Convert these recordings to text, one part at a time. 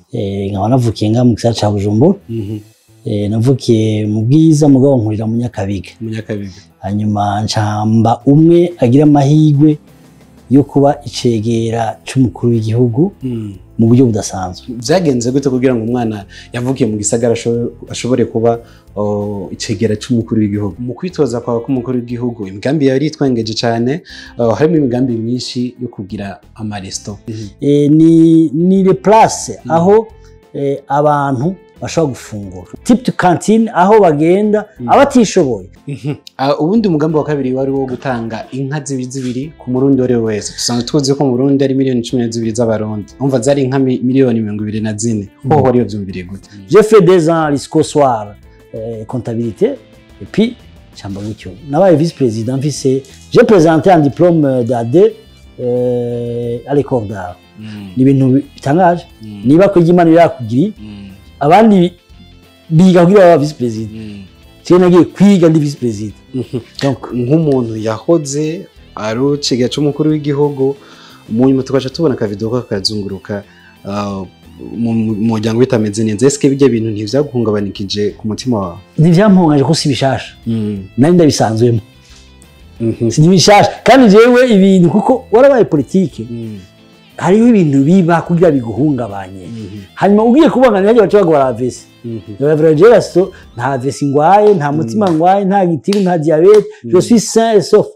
eh, nkaba navukiye nga mu gisagara ca bujumbura Mhm. eh, navukiye mu bwiza mugabo nkurira mu nyakabiga umunyakabiga hanyuma ncamba umwe agira amahirwe yo kuba icegera c'umukuru w'igihugu Mm. mu buryo budasanzwe byagenze gute kugira ngo umwana yavukiye mu gisagara asho- ashobore kuba oh, icegera c'umukuru w'igihugu mu kwitoza kwawe k'umukuru w'igihugu imigambi yawe yitwengeje cyane oh, harimo imigambi myinshi yo kugira amaresto eh, ni ni le place aho eh, abantu bashobora gufungura tip to canteen aho bagenda abatishoboye Ah, ubundi umugambi wa kabiri wari wo gutanga inka zibiri zibiri ku murundi uwo ari we wese dusanzwe tuzi ko mu burundi ari miliyoni cumi na zibiri z'abarundi umva zari inka mi- miliyoni mirongo ibiri na zine hoho wari wavyumviriye gute j'ai fait des ans jusqu'au soir euh, comptabilité et puis cyamba gutyo nabaye vice président mfise j'ai présenté un diplôme d'AD euh, à l'école d'art Mm, ni ibintu bitangaje mm, niba ko ry'imana yakugiri mm, abandi biga kugira baba vice président mm. jewe nagiye kwiga ndi vice président Mhm. donc nk'umuntu yahoze ari icegera c'umukuru w'igihugu mu nyuma tugaca tubona akavido ko kakazunguruka ah, mu mu muryango bitameze neza ese bijya bintu ntivyaguhungabanikije ku mutima wawe ntivyampungaje ko si bishasha nari ndabisanzwemo Mhm. si bishasha kandi jewe ibintu kuko warabaye politike Mm, hariho ibintu biba kugira biguhungabanye mhm, hanyuma ugiye kubangana nabyo baca bagwa baravesi mhm. Raveragesto nta vesi ngwaye nta mutima ngwaye nta gitigu nta diabete je suis sain et sauf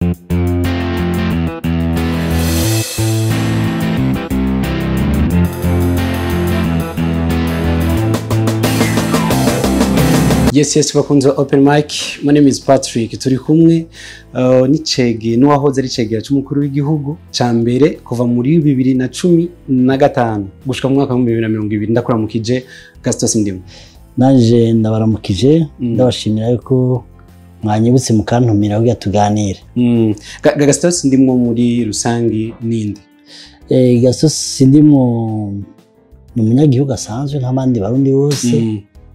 yes yes bakunze ba open mic my name is patrick turi kumwe uh, n'icege n'uwahoze ari icegera c'umukuru w'igihugu ca mbere kuva muri bibiri na cumi na gatanu gushika mu mwaka w'ibihumbi bibiri na mirongo ibiri ndakuramukije gastos ndimo nanje ndabaramukije Mm. ndabashimira yuko mwanyibutse mukantumira kugira tuganire Mm. Ga- Ga- gastos ndimo muri rusangi ninde Eh, gasosi sindimwo ni umunyagihugu asanzwe nk'abandi barundi bose Mm.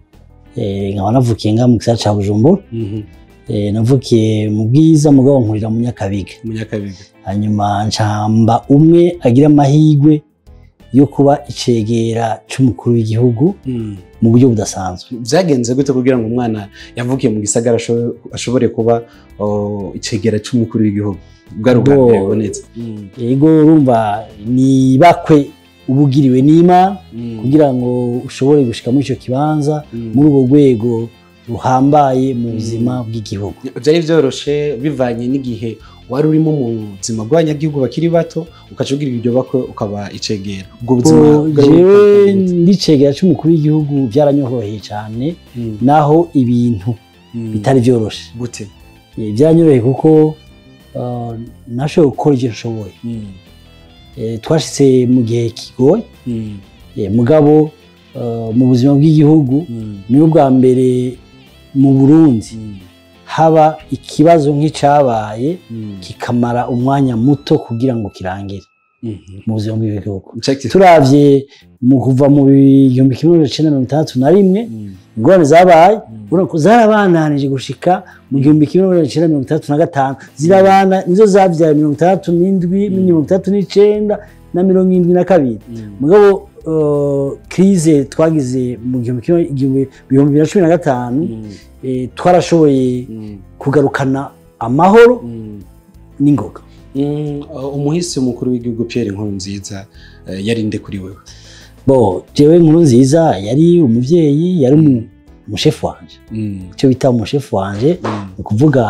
Eh, nkaba navukiye nga mu gisagara ca bujumbura Mhm. Eh, navukiye mu bwiza mugabo nkurira mu nyakabiga umunyakabiga hanyuma ncamba umwe agira amahirwe yo kuba icegera c'umukuru w'igihugu Mm. mu buryo budasanzwe byagenze gute kugira ngo umwana yavukiye mu gisagara asho- ashobore kuba oh, icegera c'umukuru w'igihugu bwari ubwa Bo- mbere bubonetse Mm. yego urumva ni bakwe ubugiriwe n'imana Mm. kugira ngo ushobore gushika muri ico kibanza Mm. muri ubwo rwego ruhambaye mu buzima bw'igihugu byari byoroshe bivanye n'igihe wari urimo mu buzima bw'abanyagihugu bakiri bato ukaca ugira iryo bakwe ukaba icegera ubwo buzima Bo bwari jewe butandukanye gute? ndicegera c'umukuru w'igihugu byaranyoroheye cane Mm. naho ibintu Mm. bitari vyoroshe gute Eh, byaranyoroheye kuko uh, nashoboye gukora ivyo nshoboye Mm. Eh, twashitse mu gihe kigoye Mm. Eh, mugabo uh, mu buzima bw'igihugu Mm. niyo bwa mbere mu burundi Mm. haba ikibazo nk'icabaye Mm. kikamara umwanya muto kugira ngo kirangire Mhm. mu buzima bw'igihugu Check it. turavye mu kuva mu bihumbi kimwe magana cenda mirongo itandatu na rimwe Mm. ingorane zabaye Mm. urabona ko zarabandanije gushika mu gihumbi kimwe magana cenda mirongo itandatu na gatanu zirabana nizo zavyaye mirongo itandatu n'indwi mirongo itandatu n'icenda na mirongo indwi na kabiri Mm. mugabo uh, krize twagize mu gihumbi kimwe igihumbi- ibihumbi bibiri na cumi na gatanu Mm. eh, twarashoboye Mm. kugarukana amahoro Mm. n'ingoga Mm. Uh, umuhisi mukuru w'igihugu Pierre Nkurunziza uh, yari nde kuri wewe bo jewe nkuru nziza yari umuvyeyi yari umu- umushefu wanje Mm. icyo bita umushefu wanje Mm. ni ukuvuga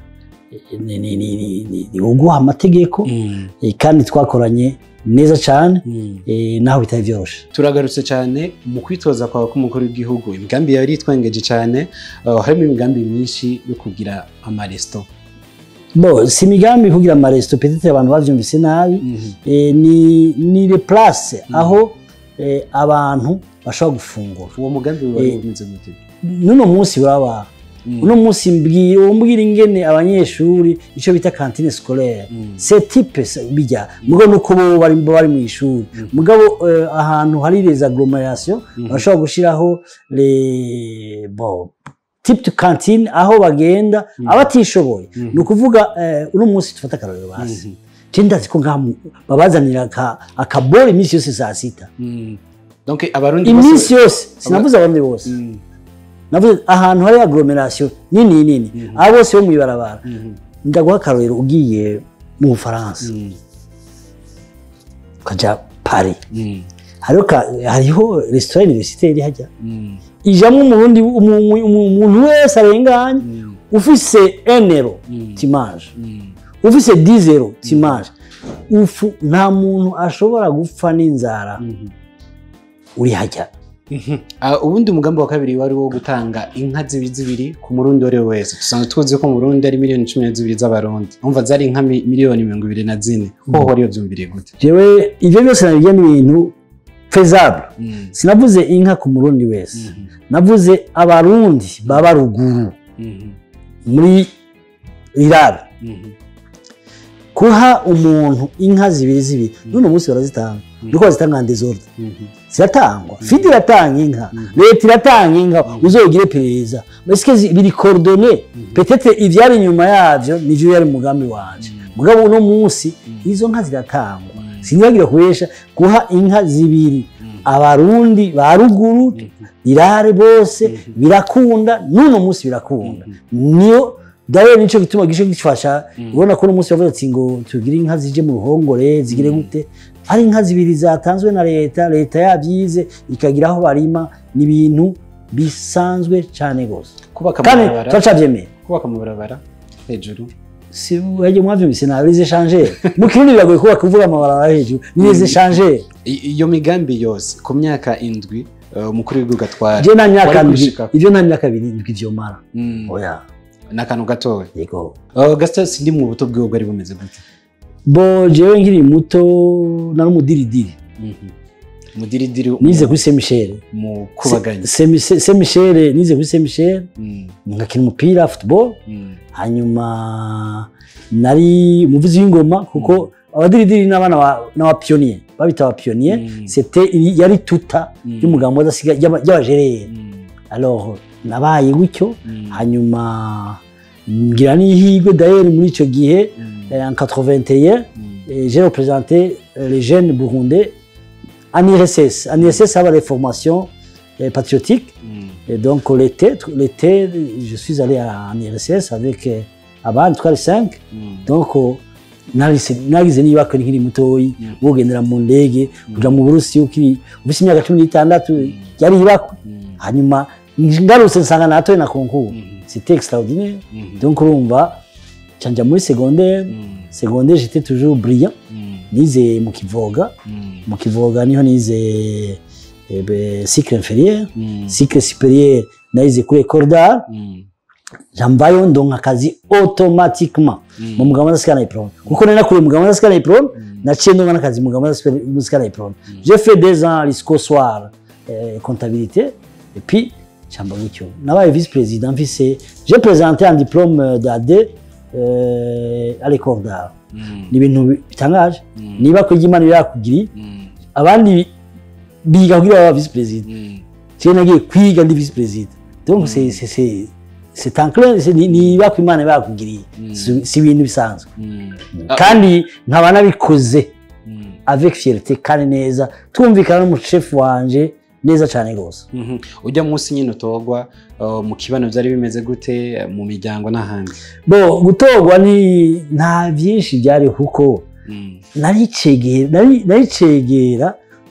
eh, ni- ni- ni- ni- ni- ni uguha amategeko Mm. eh, kandi twakoranye neza cyane Mm. eh, naho bitari vyoroshe turagarutse cyane mu kwitoza kwawe k'umukuru w'igihugu imigambi yawe yitwengeje cyane uh, harimo imigambi myinshi yo kugira amaresto bo si imigambi kugira amaresito petete abantu bavyumvise nabi eh, ni ni le place aho eh, abantu bashobora gufungura uwo mugambi wari Eh, umeze gute n'uno munsi uraba Mm. uno munsi mbwira umbwira ingene abanyeshuri icyo bita kantine scolaire Mm. c'est type se- bijya mugabo nuko bo bari bo bari mu ishuri mugabo eh, ahantu hari les agglomerations Mhm. bashobora gushiraho les bon type de cantine aho bagenda abatishoboye Mhm. ni ukuvuga eh, uno munsi tufata akarorero basi Mhm. je ndazi ko ngaha mu- babazanira aka- akabore iminsi yose saa sita Mm. donc abarundi iminsi yose sinavuze abarundi bose Mm, navuze ahantu hari aglomeration nini nini abo bose bo mw'ibarabara mhm, ndaguha akarorero ugiye mu bufaransa mm, ukaja paris mm, hariho ka- hariho resitora universitaire hajya mm, ijamwo umurundi umu- umu- umuntu wese arenganye mm, ufise enero Mm. timaje mm. ufise dizero timaje ufu nta muntu ashobora gupfa n'inzara Mhm. uri hajya Ah, ubundi umugambi wa kabiri wari wo gutanga inka zibiri zibiri ku murundi uwo ari we wese dusanzwe tuzi ko mu burundi ari miliyoni cumi na zibiri z'abarundi umva zari inka mi- miliyoni mirongo ibiri na zine ho wari wabyumviriye gute jewe ivyo byose nabirya n'ibintu fezable Mm, sinavuze inka ku murundi wese mhm, navuze abarundi baba ruguru mhm, muri rirare mhm, kuha umuntu inka zibiri zibiri n'uno munsi barazitanga nuko bazitanga en desordre mhm, ziratangwa fidi iratanga inka leta iratanga inka uzogire perereza eske zi- biri coordonné peut-être ivyari inyuma yavyo nivyo yari umugambi wanje mugabo uno munsi izo nka ziratangwa sinibagire kubesha guha inka zibiri abarundi ba ruguru irare bose birakunda n'uno munsi birakunda niyo dawe nico gituma gisho gifasha ubona ko uno munsi bavuze ati ngo tugire inka zije mu ruhongore zigire gute ari inka zibiri zatanzwe na leta leta yabyize ikagira aho barima ni ibintu bisanzwe cyane rwose kubaka kandi amabarabara turacabyemeye kubaka amabarabara hejuru si wajye mwavyumvise nawe les échangeurs mu kirundi biragoye kubaka kuvuga amabarabara hejuru ni les échangeurs I- iyo migambi yose ku myaka indwi uh, umukuru w'igihugu atwara je nta myaka wari ndwi gushika- ivyo nta myaka ibiri ndwi vyomara Mm, oya ni akantu gatoya yego Uh, gaston sindi mu buto bwiwe bwari bumeze gute bo jewe nkiri muto nari umudiridiri Mhm. umudiridiri nize kuri saint michel mu kubaganya saint michel nize kuri saint michel Mm, nkakina umupira football mm, hanyuma nari umuvuzi w'ingoma kuko abadiridiri n'abana ba- n'abapiyoniye babita abapiyoniye Mm. c'était yari tuta Mm. y'umugambi wadasiga y'abajerere mm, alors nabaye gutyo mm, hanyuma ngira n'ihirwe d'ailleurs muri ico gihe mm, eh, en 81 mm, eh, j'ai représenté euh, les jeunes burundais en IRSS en IRSS haba les formations eh, patriotiques mm, et donc l'été l'été je suis allé à- en IRSS avec eh, abandi twari 5 mm, donc oh, narise- nagize n'ibako nkiri mutoyi Mm. wogendera mu ndege kuja mu burusiya ukiri ufise imyaka cumi n'itandatu yari ibako mm, hanyuma ngarutse nsanga natoye na konkuru Mhm. c'était extraordinaire mhm, donc urumva canja muri secondaire mm, secondaire j'étais toujours brillant mm, nize mu kivoga mm, mu kivoga niho nize eh, be- cycle inférieur mm, cycle supérieur nayize kuri école d'art mm, jambayo ndonka akazi automatiquement Mm. mu mugabo w'adasikana diplome kuko nari nakuriye umugabo w'adasikana diplome naciye ndonka n'akazi mu mugabo w'adasikana diplome j'ai fait deux ans jusqu'au soir eh, comptabilité et puis cyamba gutyo nabaye vice président mfise j'ai présenté un diplôme d'AD euh, à l'école d'art mm, ni ibintu bitangaje Mm. niba ko ry'imana birakugiriye mm, abandi biga kugira baba vice président mm, je nagiye kwiga ndi vice président donc c'est c'est c'est c'est en clair c'est ni- niba ko imana bakugiriye si si ibintu bisanzwe mm, Ah. kandi nkaba nabikoze mm, avec fierté kandi neza twumvikana n'umushefu wanje neza cyane rwose mhm. ujya munsi nyine utogwa uh, mu kibano byari bimeze gute uh, mu miryango n'ahandi bo gutorwa ni nta byinshi byari kuko Mm, naricegera nari- naricegera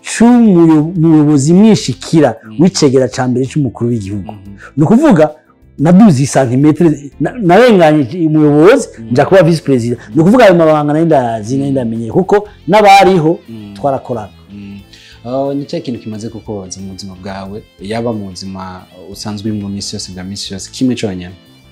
c'umuyobozi mwishikira w'icegera ca mbere c'umukuru w'igihugu mhm, ni ukuvuga naduze isantimetero na- narenganye umuyobozi nja kuba visi perezida ni ukuvuga ayo mabanga nari ndayazi nari ndamenyeye kuko n'abariho mm, twarakorana mm. Uh, ni cya kintu kimaze kukubaza mu buzima bwawe yaba mu buzima usanzwe uri mu minsi yose bwa minsi yose kimwe cyonyine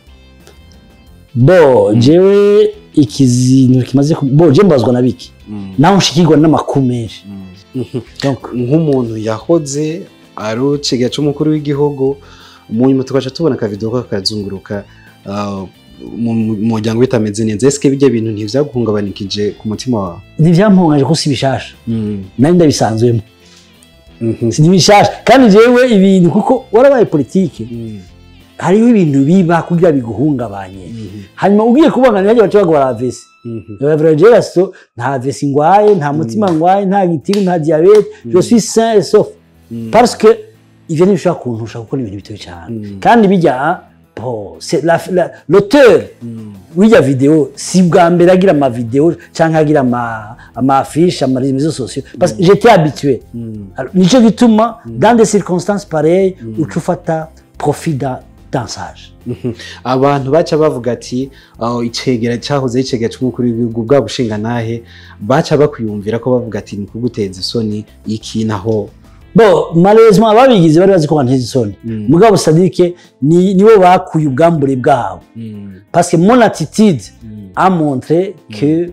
bo jewe ikizintu kimaze ku- bo je mbazwa na biki Mm, naho nshikirwa n'amakuru menshi mm. Mhm. donc nk'umuntu yahoze ari uciga c'umukuru w'igihugu mu nyuma tugaca tubona akavido ko kakazunguruka uh, mu mu muryango bitameze neza ese bijya bintu ntivyaguhungabanikije ku mutima wawe ntivyampungaje ko si bishasha Mm, nari ndabisanzwemo mhm, si bishasha kandi jewe ibintu kuko warabaye politike mm, hariho ibintu biba kugira biguhungabanye mhm, hanyuma ugiye kubona ntihajya baca bagora vesi mhm, Reverend so nta vesi ngwaye nta mutima ngwaye nta gitiru nta diabete je suis sain et sauf parce que ivyo ntibishobora kuntusha gukora ibintu bitoyi cyane kandi bijya bo c'est la- la- l'auteur w'irya video si bwa mbere agira ama video canke agira ama ama affiche ama réseaux sociaux parce que j'étais habitué Alors, nico gituma dans des circonstances pareilles uca ufata profit da dansage Mhm. abantu baca bavuga ati "Oh, icegera cyahoze ari icegera cy'umukuru w'igihugu bwa bushinga nahe baca bakwiyumvira ko bavuga ati ni kuguteza isoni iki naho bo malheureusement ababigize bari bazi ko banteza isoni mugabo sadike ni nibo bakuye ubwambure bwabo parce que mon attitude a montré que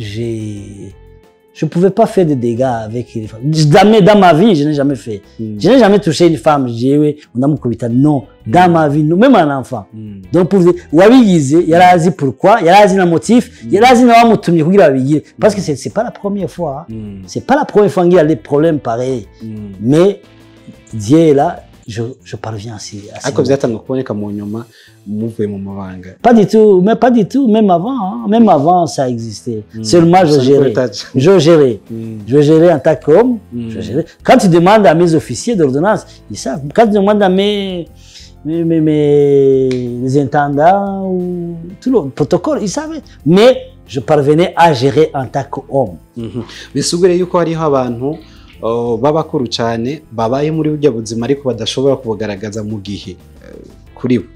j'ai je pouvais pas faire de dégâts avec les femmes. Jamais dans ma vie, je n'ai jamais fait. Je n'ai jamais touché une femme, j'ai oui, on a mukubita. Non, dans ma vie, non, même un enfant. Donc pour vous dire, wabigize, yari azi pourquoi, yari azi na motif, yari azi na wamutumye kugira babigire. Parce que c'est c'est pas la première fois. hein. C'est pas la première fois qu'il y a des problèmes pareils. Mais Dieu est là, je, je parviens à ces à ces ariko byatanzwe kuboneka mu nyuma muvuye mu mabanga Pas du tout, mais pas du tout, même avant, hein. même avant ça existait. Seulement je Ça, gérais. peut-être. Je gérais. Mm. Je gérais en tant qu'homme. Mm. je gérais. Quand tu demandes à mes officiers d'ordonnance, ils savent. Quand tu demandes à mes, mes, mes, mes- les intendants ou tout le protocole, ils savaient. Mais je parvenais à gérer en tant qu'homme. Mhm. bisigure yuko hariho abantu oh, b'abakuru cyane babaye muri burya buzima ariko badashobora kubugaragaza mu gihe eh, kuri bo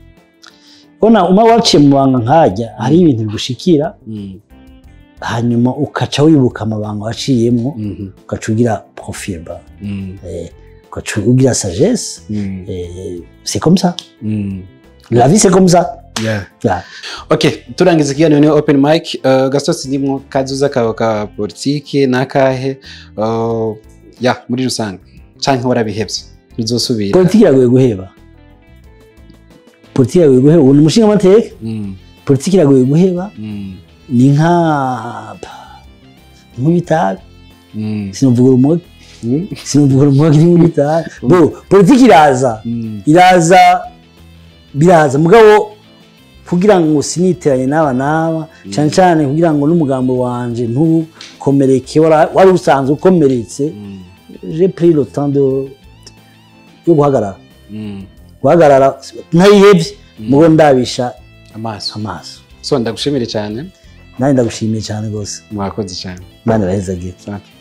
Ona uma waciye mu banga nkajya hari ibintu bigushikira Mm. hanyuma ukaca wibuka amabanga waciyemo Mhm. ugaca ugira profil ba Mm. eh, ugaca ugira sagesse Mm. eh, c'est comme ça Mm. la vie c'est comme ça Yeah. Yeah. ok turangiza ikiganiro ni open mic uh, gasosi ndimwo kazuza kawe ka politiki n'akahe uh, ya muri rusange canke warabihevye ntuzosubira politiki iragoye guheba politiki iragoye guheba ubu ni umushinga amateka Mm. politiki iragoye guheba Mm. ni nka nk'ibitabi Mm. sinuvuga urumogi Mm. sinuvuga urumogi ni nk'ibitabi bo politiki iraza Mm. iraza biraza mugabo kugira ngo siniteranye n'aba n'aba cyane cyane kugira ngo n'umugambo wanje ntukomereke wara- wari usanzwe ukomeretse Mm. j'ai pris le temps de yo guhagarara Mm. guhagarara ntayihebye mugo ndabisha amaso amaso so ndagushimire cyane nanjye ndagushimiye cyane rwose mwakoze cyane imana irahezagire Asante.